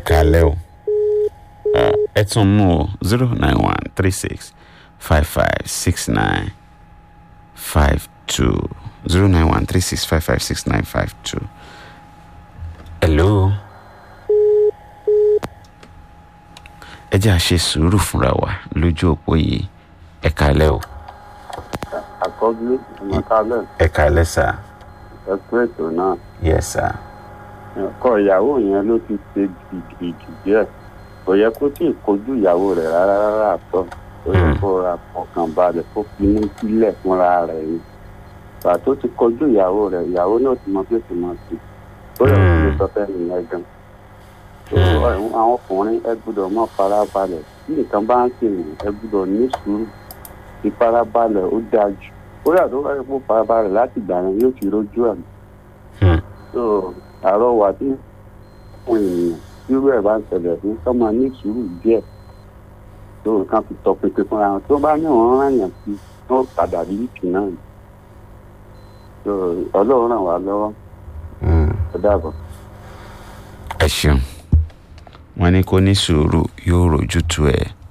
kalẹ́ o Ah, ẹ tún mú o zero nine one three six five five six nine five two zero nine one three six five five six nine five two. hello. ẹ jẹ́ àṣe sùúrù fúnra wa lójú òpó yìí ẹ kalẹ́ o àkọ́bí ọmọkálẹ̀ ẹ kalẹ́ sà ẹ̀kú ètò náà yes sà ọkọ ìyàwó yẹn ló ti ṣe gidigidi díẹ̀ kò yẹ kó tí ì kojú ìyàwó rẹ̀ rárá rárá àtọ́ ó yẹ Hmm. kó ra ọkàn balẹ̀ kó finú sílẹ̀ fúnra rẹ̀ ni gbà tó ti kojú ìyàwó rẹ̀ ìyàwó náà ti mọ bí ó ti mọ sí ó yẹ kó lè sọ fẹ́ nìyẹn gan So, Hmm. àwọn ọkùnrin ẹ gbọ́dọ̀ mọ farabalẹ̀ tí nǹkan bá ń sìn ẹ gbọ́dọ̀ ní sùúrù ìfarabalẹ̀ ó dáa jù ó yà tó wáyé kó farabalẹ̀ láti gbà yẹn yóò ti rójú àmì Hmm. so àrọwà tí àwọn ènìyàn irú ẹ̀ bá ń ṣẹlẹ̀ fún kọ́ máa ní sùúrù díẹ̀ tó nǹkan fi tọpinpin fúnra wọn tó bá ní òun ràn yàn sí tó padà rí ìkì náà ni so ọlọ́run ràn wá lọ́wọ́ Hmm. ó dàbọ̀. ẹ ṣeun wọn ní kó ní sùúrù yóò rojú tu ẹ